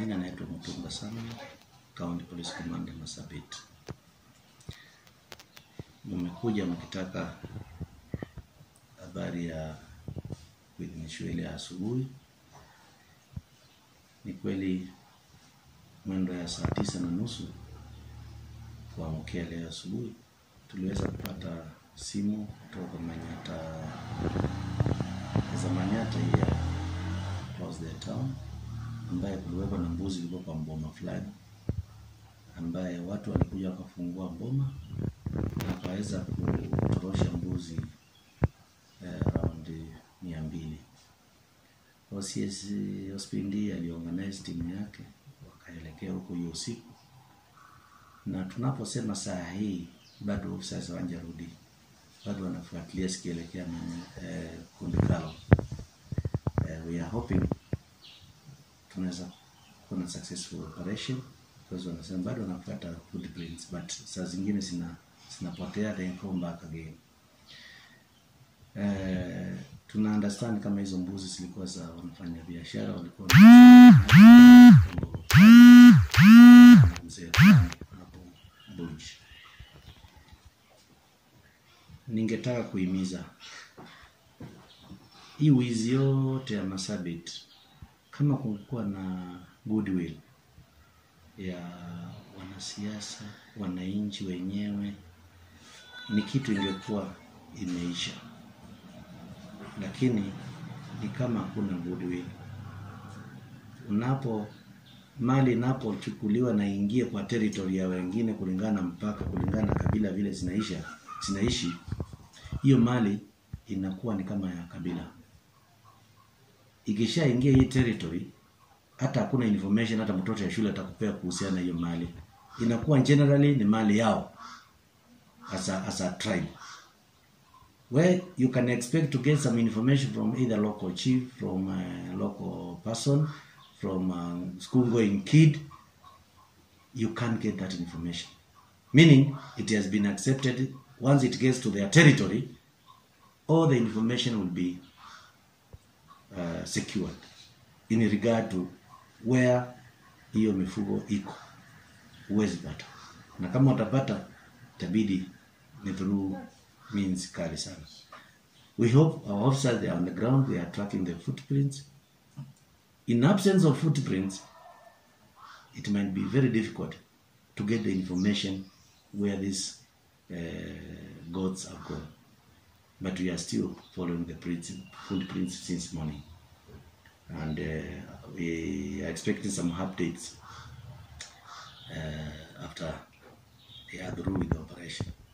majina naitwa Mutunga Samuel, County Police Commander Marsabit. Mmekuja mkitaka habari ya kuidhinishwa ile ya asubuhi. Ni kweli mwendo ya saa tisa na nusu kuamkia leo asubuhi tuliweza kupata simu kutoka Manyata za Manyata hii ya across the town ambaye kuliwekwa na mbuzi ilikuwa kwa mboma fulani, ambaye watu walikuja wakafungua mboma na wakaweza kutorosha mbuzi eh, around mia mbili. OCS hospitali aliorganize timu yake wakaelekea huko hiyo usiku, na tunaposema saa hii bado officers hawajarudi, bado wanafuatilia sikielekea eh, kundi kao. Eh, we are hoping tunaweza kuwa na successful operation because wanasema bado wanafuata footprints but saa zingine zina zinapotea then come back again. Eh, tuna understand kama hizo mbuzi zilikuwa za wanafanya biashara walikuwa na mzee fulani hapo Bunj. Ningetaka kuhimiza hii wizi yote ya Marsabit, kama kungekuwa na goodwill ya wanasiasa, wananchi wenyewe, ni kitu ingekuwa imeisha, lakini ni kama hakuna goodwill. Unapo mali inapochukuliwa na ingie kwa territory ya wengine kulingana na mpaka, kulingana na kabila vile zinaisha zinaishi, hiyo mali inakuwa ni kama ya kabila. Ikishaingia hii territory, hata hakuna information, hata mtoto ya shule atakupea kuhusiana na hiyo mali, inakuwa generally ni mali yao as a, as a tribe where you can expect to get some information from either local chief, from a local person, from a school going kid, you can't get that information. Meaning it has been accepted once it gets to their territory, all the information will be uh, secured in regard to where hiyo mifugo iko, huwezi pata, na kama utapata itabidi ni through means kali sana. We hope our officers they are on the ground, they are tracking the footprints. In absence of footprints, it might be very difficult to get the information where these uh, goats have gone. But we are still following the prints, footprints since morning. And uh, we are expecting some updates uh, after they are through with the operation.